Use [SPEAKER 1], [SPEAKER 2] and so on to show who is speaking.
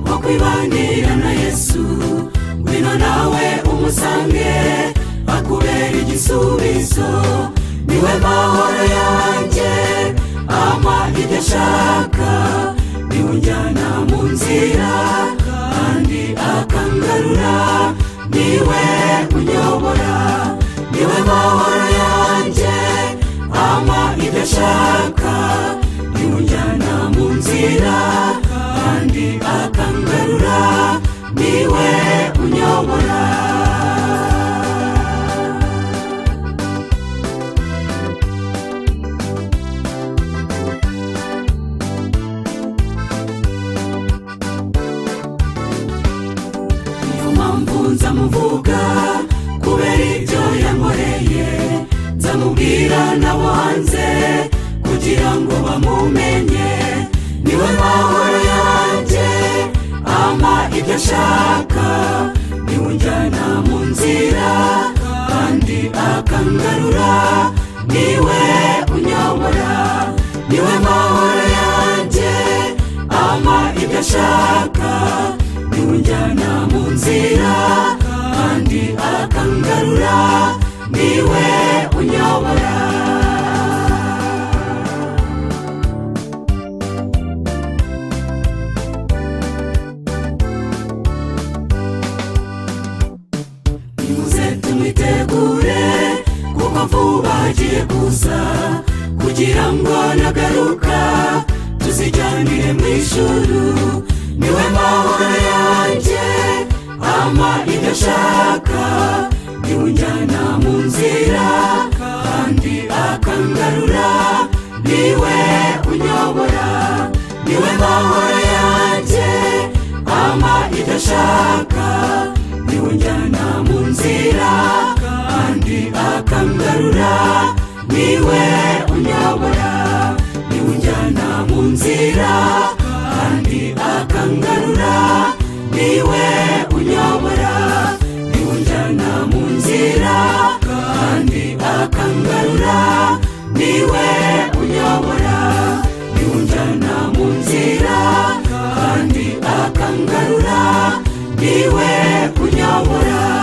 [SPEAKER 1] kwibanira na yesu ngwino nawe umusange akubera igisubizo niwe mahoro yanjye ama ibyo ashaka niwe unjyana mu nzira kandi akangarura niwe unyobora niwe mahoro yanjye ama ibyo ashaka niwe unjyana mu nzira kandi akangarura niwe unyobora niyo mpamvu nzamuvuga kubera ibyo yankoreye nzamubwira n'abo hanze kugira ngo bamumenye niwe mahoro yanjye ama ibyo ashaka niwe unjyana mu nzira kandi akangarura niwe unyobora niwe mahoro yanjye ama ibyo ashaka niwe unjyana mu nzira kandi akangarura niwe unyobora nimuze tumwitegure kuko vuba agiye kuza kugira ngo nagaruka tuzijyanire mu ijuru niwe mahoro yanjye ama ibyo ashaka niwe unjyana mu nzira kandi akangarura niwe unyobora niwe mahoro yanjye ama ibyo ashaka niwe unjyana mu nzira kandi akangarura niwe unyobora niwe unjyana mu nzira kandi akangarura niwe unyobora niwe unjyana mu nzira kandi akangarura niwe unyobora niwe unjyana mu nzira kandi akangarura niwe unyobora